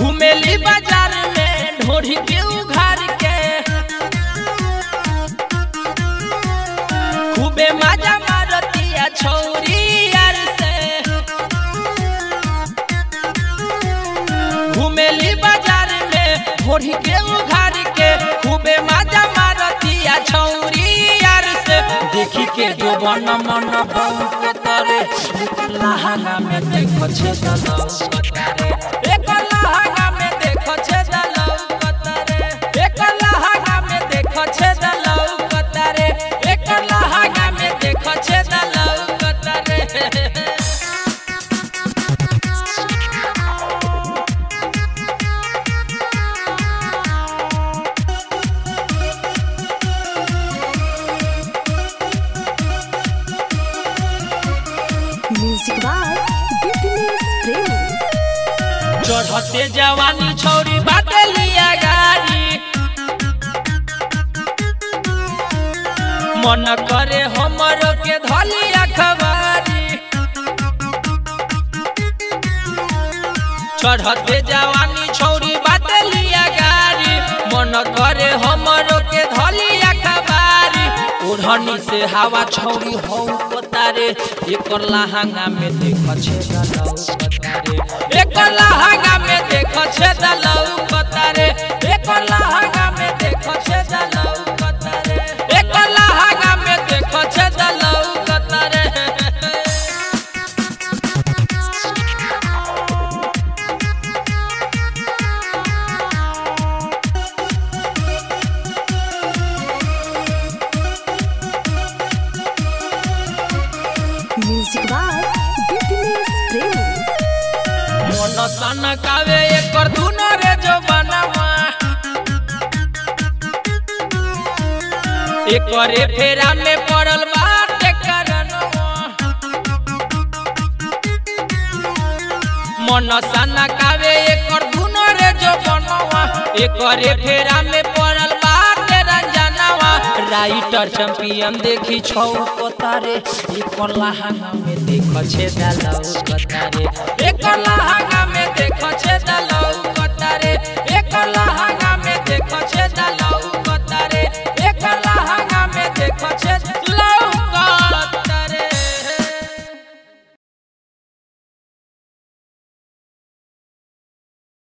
घुमेली बाजार में ढोरी के उघार के खूबे मजा मारतिया छौरी यार से घुमेली बाजार में ढोरी के उघार के खूबे मजा मारतिया छौरी यार से देखी के जो बन मन बहु तरे लहंगा में देखो छे दलौ कतरे एक लहंगा में देखो छे दलौ कतरे एक लहंगा में देखो छे दलौ कतरे एक लहंगा में देखो छे दलौ कतरे Music by Business Premi. चढ़ते जवानी छौरी बाटे लिया गाड़ी मन करे हमर के धलिया खबारी चढ़ते जवानी छौरी बाटे लिया गाड़ी मन करे हमर के धलिया खबारी ओढ़नी से हवा छौरी हौ तारे एकर लहंगा में देख छे दलौ कतारे एकर लहंगा में देख छे दलौ कतारे एकर लहंगा में देख छे दलौ कतारे एकर लहंगा में देख छे दलौ कतारे Music by Business Premi. मन सनकावे एकर दुनो रे जो बनवा एकरे फेरा में पड़ल बाटे करनवा मन सनकावे एकर दुनो रे जो बनवा एकरे फेरा में पड़ल बाटे रंजनवा राइटर चैंपियन देखी छौ कोतारे एकर लहंगा में देख छे दलौ कतारे एकर लहंगा में देख छे दलौ